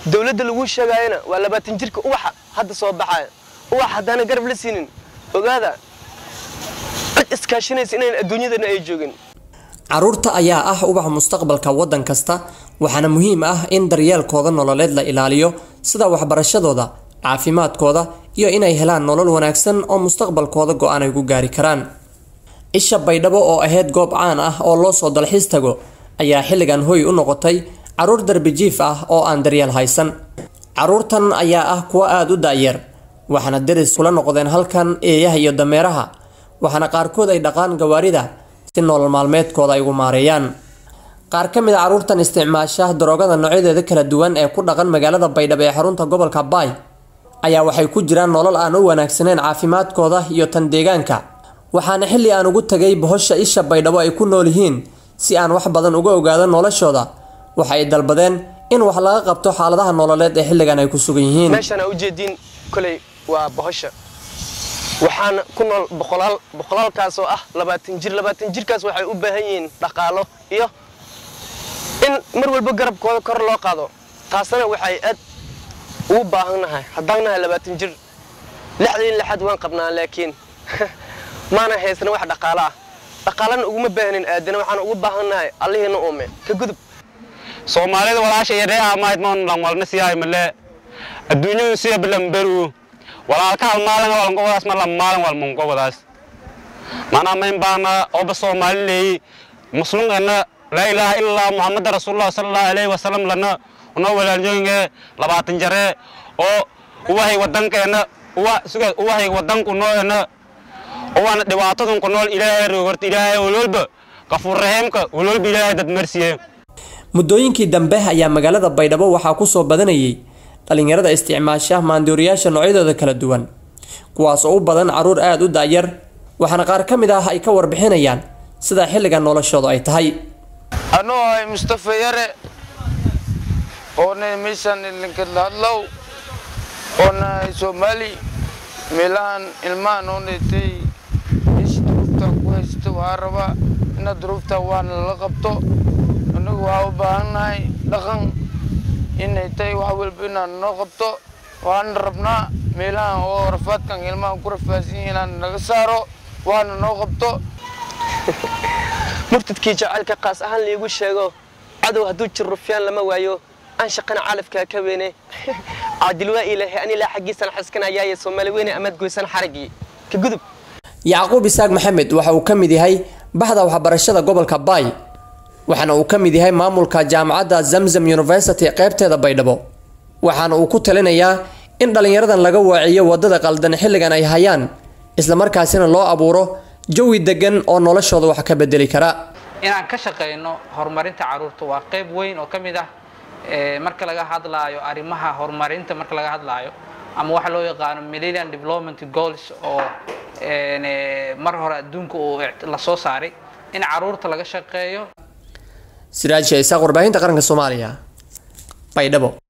dowladda lagu sheegaayana waa labaatan jirka ubaxa hadda soo baxaya ubax haddaana garab la siinin ogaada cid iskaashanaysa inayn adduunyadana ay joogin caruurta ayaa ah ubaxa mustaqbalka waddan kasta waxaana muhiim ah in daryeelkooda nololeed la ilaaliyo sida waxbarashadooda caafimaadkooda iyo inay helaan nolol wanaagsan oo mustaqbalkooda go-aan ay ku gaari karaan isha baydhabo oo ahayd goob caan ah oo loo soo dalxiis tago ayaa xilligan hoy u noqotay caruur darbijiif ah oo aan daryeel haysan caruurtan ayaa ah kuwo aada u da'yar waxaana deris kula noqdeen halkan eeyaha iyo dameeraha waxaana qaarkood ay dhaqaan gawaarida si nolol maalmeedkooda ay ugu maareeyaan qaar ka mid a caruurtan isticmaasha daroogada noocyadeeda kala duwan ee ku dhaqan magaalada baydhabo ee xarunta gobolka baay ayaa waxay ku jiraan nolol aan u wanaagsaneyn caafimaadkooda iyo tan deegaanka waxaana xilli aan ugu tagay bohosha isha baydhabo ay ku nool yihiin si aan wax badan uga ogaado noloshooda waxa ay dalbadeen in wax laga qabto xaaladaha nololeed ee xilligan ay ku sugan yihiin meeshaan aa ujeediin koley waa bohosha waxaana ku nool boqolaal boqolaalkaas oo ah labaatan jir labaatan jirkaas waxay u baahan yihiin dhaqaalo iyo in mar walba garabkooda kor loo qaado taasna waxay aad ugu baahannahay haddaan nahay labaatan jir lixdiin lixaad waan qabnaa laakiin maana haysana wax dhaqaalo ah dhaqaalana uguma baahnin aadana waxaan ugu baahannahay allihiina uume ka gudub soomaalida walaasha yareeha mayd moon lamwalna siyaay male adduunyadu siya bilamberu walaalka hal maalin walan gobadaas ma lam maalin wal mun gobadaas mana mayn baana oba soomaali leeyi muslimkana laa ilaaha illallah muhammada rasuulullah sallallahu alayhi wasallam lana una walaalnyoyinge labaatan jare oo uwahay wadankeena uwa suga uwahay wadanku nooena uwana dhibaatadan ku nool ilaahay roogorta ilaahay walwalba qafuur rahiimka walwalba ilaahay dad marsiye muddooyinkii dambe ayaa magaalada baydhabo waxaa kusoo badanayay dhalinyarada isticmaasha maandooriyaasha noocyadooda kala duwan kuwaas oo u badan caruur aada u da'yar waxaana qaar ka mid ah ay ka warbixinayaan sida xilligan noloshoodu ay tahay anuu ahay mustafa yare oona meeshaan ilinka hadlow oona soomaali meelahan ilmahan oonatay ish duruufta ku haysta waxaa rabaa ina duruufta waana lala qabto inagu waxaa u baahannahay dhaqan inay tahay wax walba inaan noo qabto waana rabnaa meelahan oo rafaadkan ilmahan ku rafaadsan yihiin inaan naga saaro waana noo qabto murtadkii jacaylka qaas ahaan liigu sheego cadow hadduu jir rufyaan lama waayo aan shaqana calafkaa ka weyne caadil waa ilaahay an ilaa xaggiisana xaskanayaaye soomaali weyne amaad goysan xaraggii ka gudub yacquub isaaq maxamed waxa uu ka mid yahay baxda waxbarashada gobolka baay waxaana uu ka mid yahay maamulka jaamacadda zamzam university qeybteeda baydhabo waxaana uu ku talinayaa in dhallinyaradan laga waaciyo waddada qaldan xilligan ay hayaan islamarkaasina loo abuuro jawi degan oo noloshooda wax ka bedeli kara inaan ka shaqayno horumarinta caruurta waa qayb weyn oo ka mid ah marka laga hadlaayo arrimaha horumarinta marka laga hadlaayo ama waxa loo yaqaano millennium development goals oo mar hore adduunka uu la soo saaray in caruurta laga shaqeeyo siraaj isaaq warbaahinta qaranka soomaaliya baydhabo